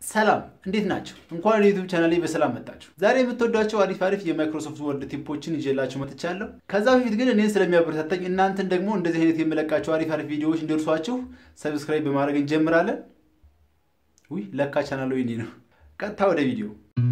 ሰላም እንዴት ናቸው? እንኳን ወደ ዩቱብ ቻናሌ በሰላም መጣችሁ። ዛሬ የምትወዷቸው አሪፍ አሪፍ የማይክሮሶፍት ወርድ ቲፖችን ይዤላችሁ መጥቻለሁ። ከዛ በፊት ግን እኔን ስለሚያበረታታኝ እናንተን ደግሞ እንደዚህ አይነት የምለቃቸው አሪፍ አሪፍ ቪዲዮዎች እንዲደርሷችሁ ሰብስክራይብ በማድረግ እንጀምራለን። ውይ ለካ ቻናሉ የኔ ነው። ቀጥታ ወደ ቪዲዮ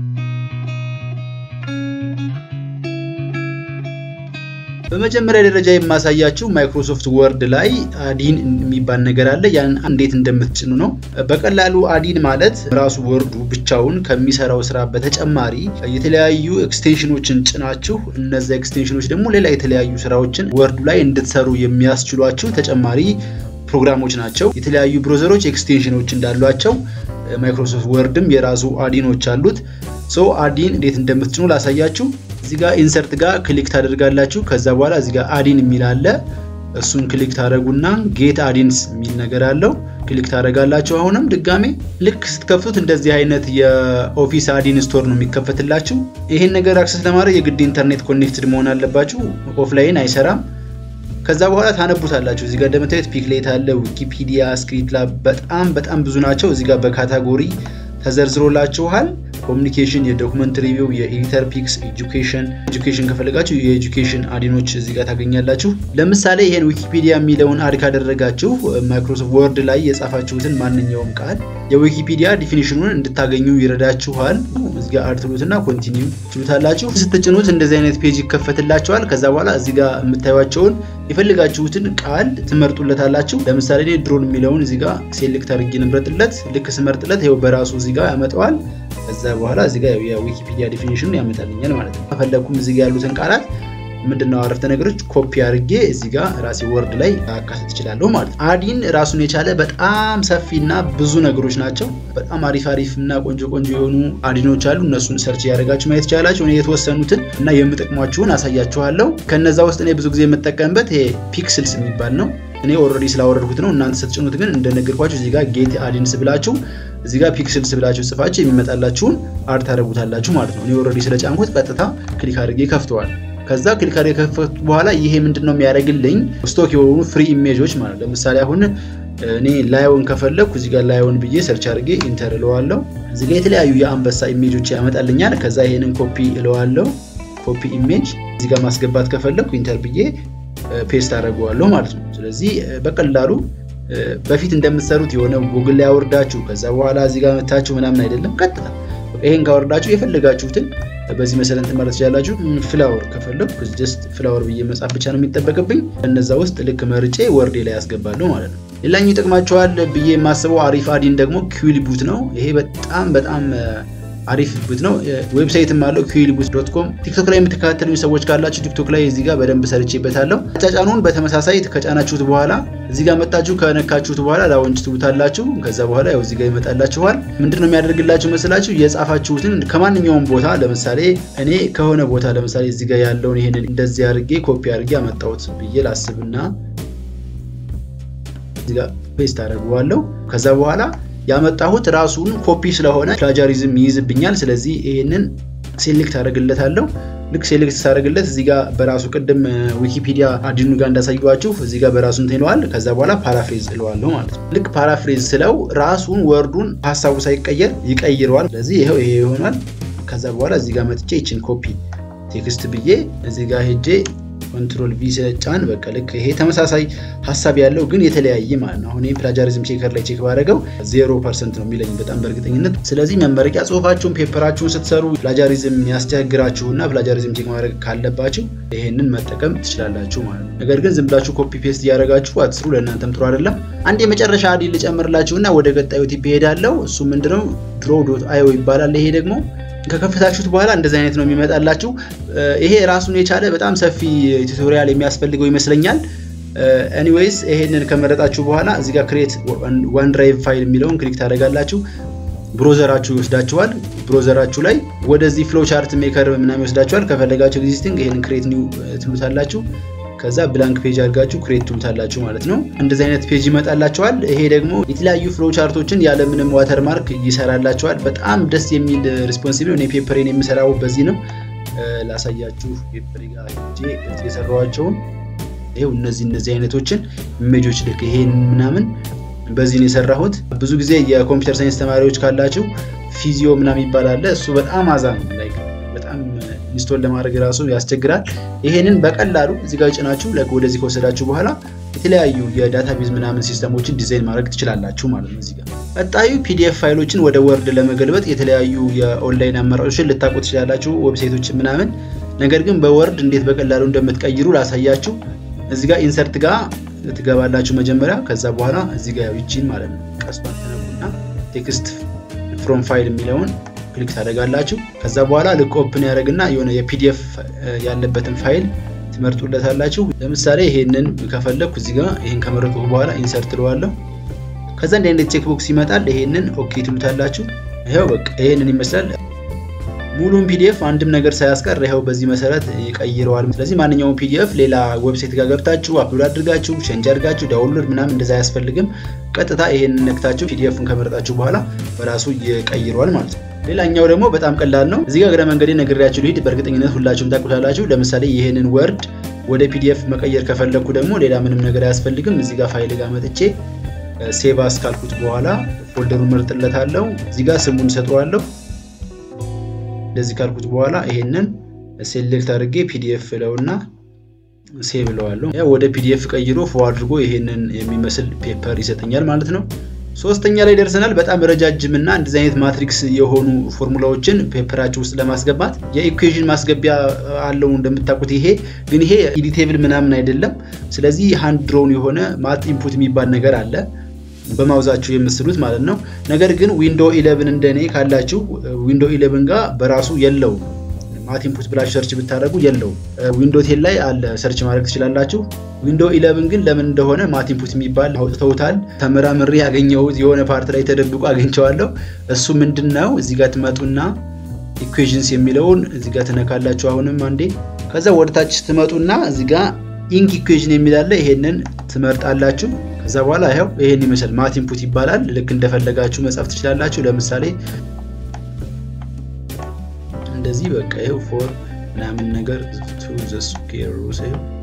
በመጀመሪያ ደረጃ የማሳያችሁ ማይክሮሶፍት ወርድ ላይ አዲን የሚባል ነገር አለ። ያን እንዴት እንደምትጭኑ ነው። በቀላሉ አዲን ማለት ራሱ ወርዱ ብቻውን ከሚሰራው ስራ በተጨማሪ የተለያዩ ኤክስቴንሽኖችን ጭናችሁ እነዚ ኤክስቴንሽኖች ደግሞ ሌላ የተለያዩ ስራዎችን ወርዱ ላይ እንድትሰሩ የሚያስችሏችሁ ተጨማሪ ፕሮግራሞች ናቸው። የተለያዩ ብሮዘሮች ኤክስቴንሽኖች እንዳሏቸው ማይክሮሶፍት ወርድም የራሱ አዲኖች አሉት። ሶ አዲን እንዴት እንደምትጭኑ ላሳያችሁ። እዚህ ጋር ኢንሰርት ጋር ክሊክ ታደርጋላችሁ። ከዛ በኋላ እዚህ ጋር አዲን የሚል አለ። እሱን ክሊክ ታደረጉና ጌት አዲንስ የሚል ነገር አለው። ክሊክ ታደረጋላችሁ። አሁንም ድጋሜ ልክ ስትከፍቱት እንደዚህ አይነት የኦፊስ አዲን ስቶር ነው የሚከፈትላችሁ። ይሄን ነገር አክሰስ ለማድረግ የግድ ኢንተርኔት ኮኔክትድ መሆን አለባችሁ። ኦፍላይን አይሰራም። ከዛ በኋላ ታነቡታላችሁ። እዚህ ጋር እንደምታዩት ፒክሌት አለ፣ ዊኪፒዲያ፣ ስክሪፕት ላብ በጣም በጣም ብዙ ናቸው። እዚህ ጋር በካታጎሪ ተዘርዝሮላችኋል። ኮሚኒኬሽን፣ የዶክመንት ሪቪው፣ የኤዲተር ፒክስ፣ ኤጁኬሽን ኤጁኬሽን ከፈለጋችሁ የኤጁኬሽን አዲኖች እዚህ ጋር ታገኛላችሁ። ለምሳሌ ይሄን ዊኪፒዲያ የሚለውን አድ ካደረጋችሁ ማይክሮሶፍት ወርድ ላይ የጻፋችሁትን ማንኛውም ቃል የዊኪፒዲያ ዲፊኒሽኑን እንድታገኙ ይረዳችኋል። እዚህ ጋር አድ ትሉትና ኮንቲኒው ትሉታላችሁ። ስትጭኑት እንደዚህ አይነት ፔጅ ይከፈትላችኋል። ከዛ በኋላ እዚህ ጋር የምታዩቸውን የፈለጋችሁትን ቃል ትመርጡለታላችሁ። ለምሳሌ እኔ ድሮን የሚለውን እዚህ ጋር ሴሌክት አድርጌ ንምረጥለት። ልክ ስመርጥለት ይኸው በራሱ እዚህ ጋር ያመጣዋል። ከዛ በኋላ እዚህ ጋር የዊኪፒዲያ ዲፊኒሽኑን ያመጣልኛል ማለት ነው። ከፈለግኩም እዚህ ጋር ያሉትን ቃላት ምንድነው አረፍተ ነገሮች ኮፒ አድርጌ እዚህ ጋር ራሴ ወርድ ላይ አካተት እችላለሁ ማለት ነው። አዲን ራሱን የቻለ በጣም ሰፊና ብዙ ነገሮች ናቸው። በጣም አሪፍ አሪፍ እና ቆንጆ ቆንጆ የሆኑ አዲኖች አሉ። እነሱን ሰርች ያደረጋችሁ ማየት ይቻላችሁ። እኔ የተወሰኑትን እና የምጠቅሟችሁን አሳያችኋለሁ። ከነዛ ውስጥ እኔ ብዙ ጊዜ የምጠቀምበት ይሄ ፒክስልስ የሚባል ነው። እኔ ኦልሬዲ ስላወረድኩት ነው። እናንተ ስትጭኑት ግን እንደነገርኳችሁ እዚህ ጋር ጌት አዲንስ ብላችሁ እዚህ ጋር ፒክስልስ ብላችሁ ጽፋችሁ የሚመጣላችሁን አድ ታደርጉታላችሁ ማለት ነው። እኔ ኦልሬዲ ስለጫንኩት ቀጥታ ክሊክ አድርጌ ከፍተዋል። ከዛ ክሊክ አድርጌ ከፈቱ በኋላ ይሄ ምንድን ነው የሚያደርግልኝ ስቶክ የሆኑ ፍሪ ኢሜጆች ማለት ለምሳሌ አሁን እኔ ላዮን ከፈለግኩ እዚህ ጋር ላዮን ብዬ ሰርች አድርጌ ኢንተር እለዋለሁ። እዚህ ጋር የተለያዩ የአንበሳ ኢሜጆች ያመጣልኛል። ከዛ ይሄንን ኮፒ እለዋለሁ። ኮፒ ኢሜጅ እዚህ ጋር ማስገባት ከፈለግኩ ኢንተር ብዬ ፔስት አደርገዋለሁ ማለት ነው። ስለዚህ በቀላሉ በፊት እንደምትሰሩት የሆነ ጉግል ላይ አወርዳችሁ ከዛ በኋላ እዚህ ጋር መታችሁ ምናምን አይደለም። ቀጥታ ይሄን ካወርዳችሁ የፈለጋችሁትን በዚህ መሰረት ማለት ትችላላችሁ። ፍላወር ከፈለኩ ጀስት ፍላወር ብዬ መጻፍ ብቻ ነው የሚጠበቅብኝ። እነዛ ውስጥ ልክ መርጬ ወርዴ ላይ ያስገባለሁ ማለት ነው። ሌላኛው ይጠቅማቸዋል ብዬ የማስበው አሪፍ አዲን ደግሞ ኪዊል ቡት ነው። ይሄ በጣም በጣም አሪፍ ቡት ነው። ዌብሳይትም አለው ኪዊል ቡት ዶት ኮም። ቲክቶክ ላይ የምትከታተሉኝ ሰዎች ካላችሁ ቲክቶክ ላይ እዚህ ጋር በደንብ ሰርቼበታለሁ። አጫጫኑን በተመሳሳይ ከጫናችሁት በኋላ እዚህ ጋር መጣችሁ ከነካችሁት በኋላ ላውንች ትሉታላችሁ። ከዛ በኋላ ያው እዚህ ጋር ይመጣላችኋል። ምንድን ነው የሚያደርግላችሁ መስላችሁ? የጻፋችሁትን ከማንኛውም ቦታ ለምሳሌ እኔ ከሆነ ቦታ ለምሳሌ እዚህ ጋር ያለውን ይሄንን እንደዚህ አድርጌ ኮፒ አድርጌ አመጣሁት ብዬ ላስብና እዚህ ጋር ፔስት አደርገዋለሁ። ከዛ በኋላ ያመጣሁት ራሱን ኮፒ ስለሆነ ፕላጃሪዝም ይይዝብኛል። ስለዚህ ይሄንን ሴሌክት አደርግለታለሁ። ልክ ሴሌክት ሳደርግለት እዚህ ጋር በራሱ ቅድም ዊኪፒዲያ አዲኑ ጋር እንዳሳየኋችሁ እዚህ ጋር በራሱ እንትን ይለዋል። ከዛ በኋላ ፓራፍሬዝ እለዋለሁ ማለት ነው። ልክ ፓራፍሬዝ ስለው ራሱን ወርዱን ሀሳቡ ሳይቀየር ይቀይረዋል። ስለዚህ ይኸው ይሄ ይሆናል። ከዛ በኋላ እዚህ ጋር መጥቼ ይችን ኮፒ ቴክስት ብዬ እዚህ ጋር ሄጄ ኮንትሮል ቪ ስለጫን በቃ ልክ ይሄ ተመሳሳይ ሀሳብ ያለው ግን የተለያየ ማለት ነው። አሁን ፕላጃሪዝም ቼከር ላይ ቼክ ባደረገው ዜሮ ፐርሰንት ነው የሚለኝ በጣም በእርግጠኝነት። ስለዚህ መመረቂያ ጽሁፋችሁን ፔፐራችሁን ስትሰሩ ፕላጃሪዝም ያስቸግራችሁና ፕላጃሪዝም ቼክ ማድረግ ካለባችሁ ይሄንን መጠቀም ትችላላችሁ ማለት ነው። ነገር ግን ዝም ብላችሁ ኮፒ ፔስት እያደረጋችሁ አትስሩ፣ ለእናንተም ጥሩ አይደለም። አንድ የመጨረሻ አዲ ልጨምርላችሁና ወደ ቀጣዩ ቲፕ እሄዳለሁ። እሱ ምንድነው ድሮ ዶት አዮ ይባላል። ይሄ ደግሞ ከከፈታችሁት በኋላ እንደዚህ አይነት ነው የሚመጣላችሁ። ይሄ ራሱን የቻለ በጣም ሰፊ ቱቶሪያል የሚያስፈልገው ይመስለኛል። ኤኒዌይስ ይሄንን ከመረጣችሁ በኋላ እዚህ ጋር ክሬት ዋን ድራይቭ ፋይል የሚለውን ክሊክ ታደርጋላችሁ። ብሮዘራችሁ ይወስዳችኋል። ብሮዘራችሁ ላይ ወደዚህ ፍሎ ቻርት ሜከር ምናምን ይወስዳችኋል። ከፈለጋችሁ ኤግዚስቲንግ ይሄንን ክሬት ኒው ትሉታላችሁ። ከዛ ብላንክ ፔጅ አድርጋችሁ ክሬት ትሉታላችሁ ማለት ነው። እንደዚህ አይነት ፔጅ ይመጣላችኋል። ይሄ ደግሞ የተለያዩ ፍሎ ቻርቶችን ያለምንም ዋተርማርክ ይሰራላችኋል። በጣም ደስ የሚል ሪስፖንሲብል። እኔ ፔፐሬን የምሰራው በዚህ ነው። ላሳያችሁ ፔፐሬ ጋር ሄጄ የሰራኋቸውን ይኸው እነዚህ እነዚህ አይነቶችን ኢሜጆች ልክ ይሄን ምናምን በዚህ ነው የሰራሁት። ብዙ ጊዜ የኮምፒውተር ሳይንስ ተማሪዎች ካላችሁ ፊዚዮ ምናምን ይባላል። እሱ በጣም አዛ ነው፣ በጣም ኢንስቶል ለማድረግ ራሱ ያስቸግራል። ይሄንን በቀላሉ እዚህ ጋር ጭናችሁ ወደዚህ ከወሰዳችሁ በኋላ የተለያዩ የዳታቤዝ ምናምን ሲስተሞችን ዲዛይን ማድረግ ትችላላችሁ ማለት ነው። እዚህ ጋር ቀጣዩ ፒዲኤፍ ፋይሎችን ወደ ወርድ ለመገልበጥ የተለያዩ የኦንላይን አማራጮችን ልታውቁ ትችላላችሁ፣ ዌብሳይቶችን ምናምን። ነገር ግን በወርድ እንዴት በቀላሉ እንደምትቀይሩ ላሳያችሁ። እዚህ ጋር ኢንሰርት ጋር ትገባላችሁ መጀመሪያ። ከዛ በኋላ እዚህ ጋር ይቺን ማለት ነው ቀስቷን ተነኩና ቴክስት ፍሮም ፋይል የሚለውን ክሊክ ታደርጋላችሁ። ከዛ በኋላ ልክ ኦፕን ያደርግና የሆነ የፒዲኤፍ ያለበትን ፋይል ትመርጡለታላችሁ። ለምሳሌ ይሄንን ከፈለግኩ እዚህ ጋር ይሄን ከመረጥኩ በኋላ ኢንሰርት ትለዋለሁ። ከዛ እንደ አይነት ቼክ ቦክስ ይመጣል። ይሄንን ኦኬ ትሉታላችሁ። ይኸው በቃ ይሄንን ይመስላል። ሙሉን ፒዲኤፍ አንድም ነገር ሳያስቀር ይኸው በዚህ መሰረት ይቀይረዋል። ስለዚህ ማንኛውም ፒዲኤፍ ሌላ ዌብሳይት ጋር ገብታችሁ አፕሎድ አድርጋችሁ ቼንጅ አድርጋችሁ ዳውንሎድ ምናምን እንደዛ አያስፈልግም። ቀጥታ ይሄንን ነክታችሁ ፒዲኤፍን ከመረጣችሁ በኋላ በራሱ ይቀይረዋል ማለት ነው። ሌላኛው ደግሞ በጣም ቀላል ነው። እዚህ ጋር እግረ መንገዴ ነግሬያችሁ ልሂድ። በእርግጠኝነት ሁላችሁም ታውቁታላችሁ። ለምሳሌ ይህንን ወርድ ወደ ፒዲኤፍ መቀየር ከፈለግኩ ደግሞ ሌላ ምንም ነገር አያስፈልግም። እዚህ ጋር ፋይል ጋር መጥቼ ሴቭ አስካልኩት በኋላ ፎልደሩን መርጥለታለሁ። እዚህ ጋር ስሙን ሰጠዋለሁ። እንደዚህ ካልኩት በኋላ ይሄንን ሴሌክት አድርጌ ፒዲኤፍ ለውና ሴቭ እለዋለሁ። ወደ ፒዲኤፍ ቀይሮ ፎ አድርጎ ይሄንን የሚመስል ፔፐር ይሰጠኛል ማለት ነው። ሶስተኛ ላይ ደርሰናል። በጣም ረጃጅም እና እንደዚህ አይነት ማትሪክስ የሆኑ ፎርሙላዎችን ፔፐራችሁ ውስጥ ለማስገባት የኢኩዌዥን ማስገቢያ አለው እንደምታውቁት። ይሄ ግን ይሄ ኢዲቴብል ምናምን አይደለም። ስለዚህ ሃንድ ድሮውን የሆነ ማት ኢንፑት የሚባል ነገር አለ በማውዛችሁ የምስሉት ማለት ነው። ነገር ግን ዊንዶ 11 እንደኔ ካላችሁ ዊንዶ 11 ጋር በራሱ የለውም። ማት ኢንፑት ብላችሁ ሰርች ብታደርጉ የለውም። ዊንዶ ቴን ላይ አለ ሰርች ማድረግ ትችላላችሁ። ዊንዶ 11 ግን ለምን እንደሆነ ማት ኢንፑት የሚባል አውጥተውታል። ተመራምሬ ያገኘሁት የሆነ ፓርት ላይ ተደብቆ አግኝቼዋለሁ። እሱ ምንድን ነው? እዚህ ጋር ትመጡና ኢኩዌዥንስ የሚለውን እዚህ ጋር ትነካላችሁ። አሁንም አንዴ ከዛ ወደታች ትመጡና እዚህ ጋር ኢንክ ኢኩዌዥን የሚላለ ይሄንን ትመርጣላችሁ። ከዛ በኋላ ይኸው ይሄን ይመስል ማት ኢንፑት ይባላል። ልክ እንደፈለጋችሁ መጻፍ ትችላላችሁ። ለምሳሌ እንደዚህ በቃ ይኸው ፎር ምናምን ነገር ቱ ዘ ስኩዌር ሩት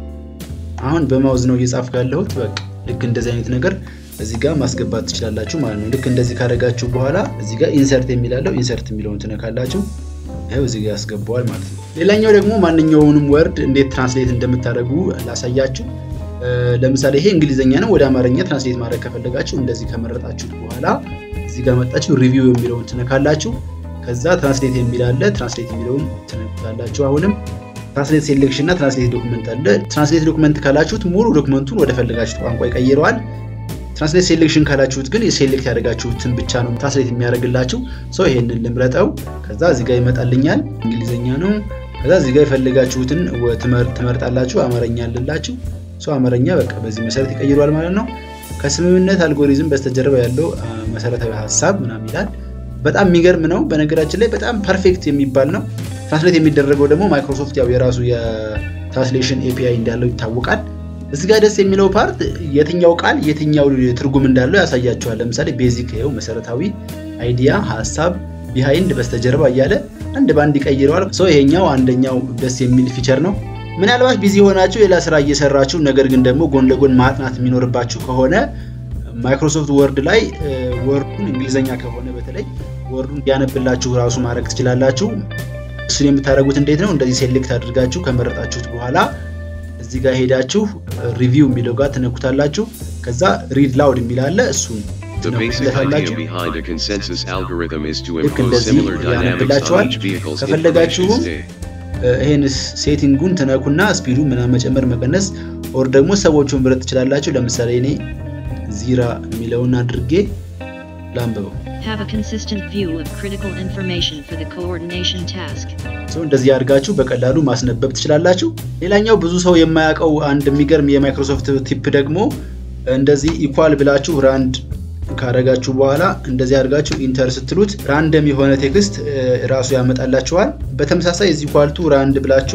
አሁን በማውዝ ነው እየጻፍኩ ያለሁት። በቃ ልክ እንደዚህ አይነት ነገር እዚህ ጋር ማስገባት ትችላላችሁ ማለት ነው። ልክ እንደዚህ ካደረጋችሁ በኋላ እዚህ ጋር ኢንሰርት የሚላለው ኢንሰርት የሚለውን ትነካላችሁ። ይኸው እዚህ ጋር ያስገባዋል ማለት ነው። ሌላኛው ደግሞ ማንኛውንም ወርድ እንዴት ትራንስሌት እንደምታደርጉ ላሳያችሁ። ለምሳሌ ይሄ እንግሊዝኛ ነው። ወደ አማርኛ ትራንስሌት ማድረግ ከፈለጋችሁ እንደዚህ ከመረጣችሁ በኋላ እዚህ ጋር መጣችሁ ሪቪው የሚለውን ትነካላችሁ። ከዛ ትራንስሌት የሚል አለ። ትራንስሌት የሚለውን ትነካላችሁ። አሁንም ትራንስሌት ሴሌክሽን እና ትራንስሌት ዶክመንት አለ። ትራንስሌት ዶክመንት ካላችሁት ሙሉ ዶክመንቱን ወደ ፈለጋችሁት ቋንቋ ይቀይረዋል። ትራንስሌት ሴሌክሽን ካላችሁት ግን የሴሌክት ያደረጋችሁትን ብቻ ነው ትራንስሌት የሚያደርግላችሁ። ሰው ይሄንን ልምረጠው። ከዛ እዚህ ጋር ይመጣልኛል። እንግሊዝኛ ነው። ከዛ እዚህ ጋር የፈለጋችሁትን ትመርጣላችሁ። አማርኛ አለላችሁ። ሰው አማርኛ በቃ በዚህ መሰረት ይቀይሯል ማለት ነው። ከስምምነት አልጎሪዝም በስተጀርባ ያለው መሰረታዊ ሀሳብ ምናምን ይላል። በጣም የሚገርም ነው። በነገራችን ላይ በጣም ፐርፌክት የሚባል ነው። ትራንስሌት የሚደረገው ደግሞ ማይክሮሶፍት ያው የራሱ የትራንስሌሽን ኤፒአይ እንዳለው ይታወቃል። እዚህ ጋር ደስ የሚለው ፓርት የትኛው ቃል የትኛው ትርጉም እንዳለው ያሳያቸዋል። ለምሳሌ ቤዚክ ይኸው መሰረታዊ አይዲያ፣ ሀሳብ፣ ቢሃይንድ፣ በስተጀርባ እያለ አንድ በአንድ ይቀይረዋል። ሰው ይሄኛው አንደኛው ደስ የሚል ፊቸር ነው። ምናልባት ቢዚ የሆናችሁ ሌላ ስራ እየሰራችሁ ነገር ግን ደግሞ ጎን ለጎን ማጥናት የሚኖርባችሁ ከሆነ ማይክሮሶፍት ወርድ ላይ ወርዱን እንግሊዝኛ ከሆነ በተለይ ወርዱን ያነብላችሁ ራሱ ማድረግ ትችላላችሁ። እሱን የምታደርጉት እንዴት ነው? እንደዚህ ሴሌክት አድርጋችሁ ከመረጣችሁት በኋላ እዚህ ጋር ሄዳችሁ ሪቪው የሚለው ጋር ትነኩታላችሁ። ከዛ ሪድ ላውድ የሚል አለ እሱን The basic idea behind a consensus algorithm is to ልክ impose እንደዚህ similar dynamics ያነብላችኋል። on each vehicle's ከፈለጋችሁም information state. ይሄን ሴቲንጉን ትነኩና ስፒዱ ምናምን መጨመር መቀነስ፣ ኦር ደግሞ ሰዎቹን ምረጥ ትችላላችሁ። ለምሳሌ እኔ ዚራ የሚለውን አድርጌ ላንብበው። Have a consistent view of critical information for the coordination task. ሰው እንደዚህ አድርጋችሁ በቀላሉ ማስነበብ ትችላላችሁ። ሌላኛው ብዙ ሰው የማያውቀው አንድ የሚገርም የማይክሮሶፍት ቲፕ ደግሞ እንደዚህ ኢኳል ብላችሁ ራንድ ካረጋችሁ በኋላ እንደዚህ አድርጋችሁ ኢንተር ስትሉት ራንደም የሆነ ቴክስት እ, ራሱ ያመጣላችኋል። በተመሳሳይ እዚህ ኳልቱ ራንድ ብላችሁ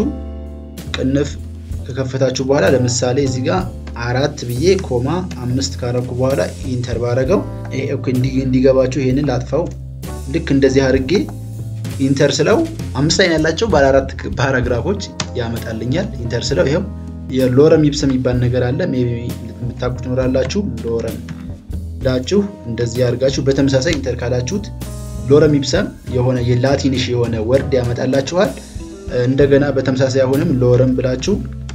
ቅንፍ ከከፈታችሁ በኋላ ለምሳሌ እዚህ ጋር አራት ብዬ ኮማ አምስት ካረኩ በኋላ ኢንተር ባረገው ይሄ እኮ እንዲ- እንዲገባችሁ ይሄንን ላጥፋው። ልክ እንደዚህ አድርጌ ኢንተር ስለው አምስት ላይን ያላቸው ባለ አራት ፓራግራፎች ያመጣልኛል። ኢንተር ስለው ይኸው የሎረም ይብስ የሚባል ነገር አለ። ሜይ ቢ የምታውቁት ትኖራላችሁ። ሎረም ብላችሁ እንደዚህ አድርጋችሁ በተመሳሳይ ኢንተር ካላችሁት ሎረም ኢፕሰም የሆነ የላቲንሽ የሆነ ወርድ ያመጣላችኋል። እንደገና በተመሳሳይ አሁንም ሎረም ብላችሁ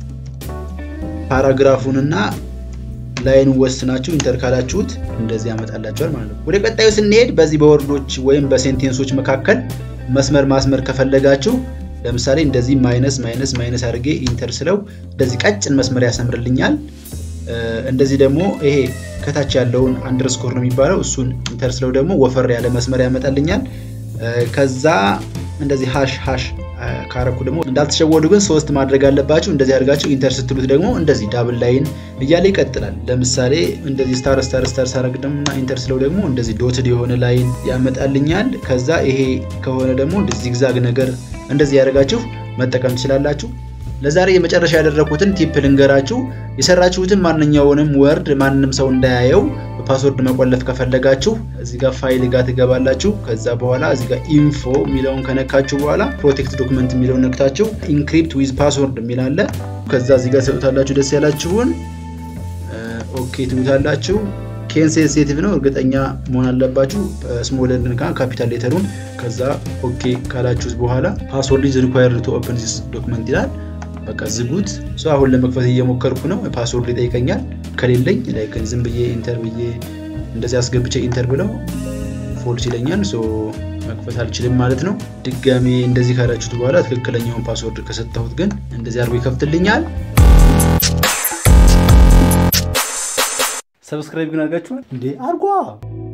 ፓራግራፉንና ላይን ወስናችሁ ኢንተር ካላችሁት እንደዚህ ያመጣላችኋል ማለት ነው። ወደ ቀጣዩ ስንሄድ በዚህ በወርዶች ወይም በሴንቴንሶች መካከል መስመር ማስመር ከፈለጋችሁ ለምሳሌ እንደዚህ ማይነስ ማይነስ ማይነስ አድርጌ ኢንተር ስለው እንደዚህ ቀጭን መስመር ያሰምርልኛል። እንደዚህ ደግሞ ይሄ ከታች ያለውን አንደርስኮር ነው የሚባለው እሱን ኢንተር ስለው ደግሞ ወፈር ያለ መስመር ያመጣልኛል። ከዛ እንደዚህ ሃሽ ሃሽ ካረኩ ደግሞ እንዳልተሸወዱ ግን ሶስት ማድረግ አለባችሁ። እንደዚህ አድርጋችሁ ኢንተር ስትሉት ደግሞ እንደዚህ ዳብል ላይን እያለ ይቀጥላል። ለምሳሌ እንደዚህ ስታር ስታር ስታር ሳረግ ደግሞ ኢንተር ስለው ደግሞ እንደዚህ ዶትድ የሆነ ላይን ያመጣልኛል። ከዛ ይሄ ከሆነ ደግሞ እንደዚህ ዚግዛግ ነገር እንደዚህ ያደርጋችሁ መጠቀም ትችላላችሁ። ለዛሬ የመጨረሻ ያደረኩትን ቲፕ ልንገራችሁ። የሰራችሁትን ማንኛውንም ወርድ ማንም ሰው እንዳያየው በፓስወርድ መቆለፍ ከፈለጋችሁ እዚህ ጋር ፋይል ጋር ትገባላችሁ። ከዛ በኋላ እዚህ ጋር ኢንፎ የሚለውን ከነካችሁ በኋላ ፕሮቴክት ዶክመንት የሚለውን ነክታችሁ ኢንክሪፕት ዊዝ ፓስወርድ የሚል አለ። ከዛ እዚህ ጋር ሰጡታላችሁ። ደስ ያላችሁን ኦኬ ትሉታላችሁ። ኬን ሴንሲቲቭ ነው እርግጠኛ መሆን አለባችሁ። ስሞልን ጋ ካፒታል ሌተሩን ከዛ ኦኬ ካላችሁት በኋላ ፓስወርድ ኢዝ ሪኳየርድ ቱ ኦፕን ዚስ ዶክመንት ይላል። በቃ ዝጉት። አሁን ለመክፈት እየሞከርኩ ነው። ፓስወርድ ይጠይቀኛል። ከሌለኝ ላይክ ዝም ብዬ ኢንተር ብዬ እንደዚህ አስገብቼ ኢንተር ብለው ፎልስ ይለኛል። መክፈት አልችልም ማለት ነው። ድጋሜ እንደዚህ ካላችሁት በኋላ ትክክለኛውን ፓስወርድ ከሰጠሁት ግን እንደዚህ አድርጎ ይከፍትልኛል። ሰብስክራይብ ግን አድርጋችኋል እንዴ? አርጓ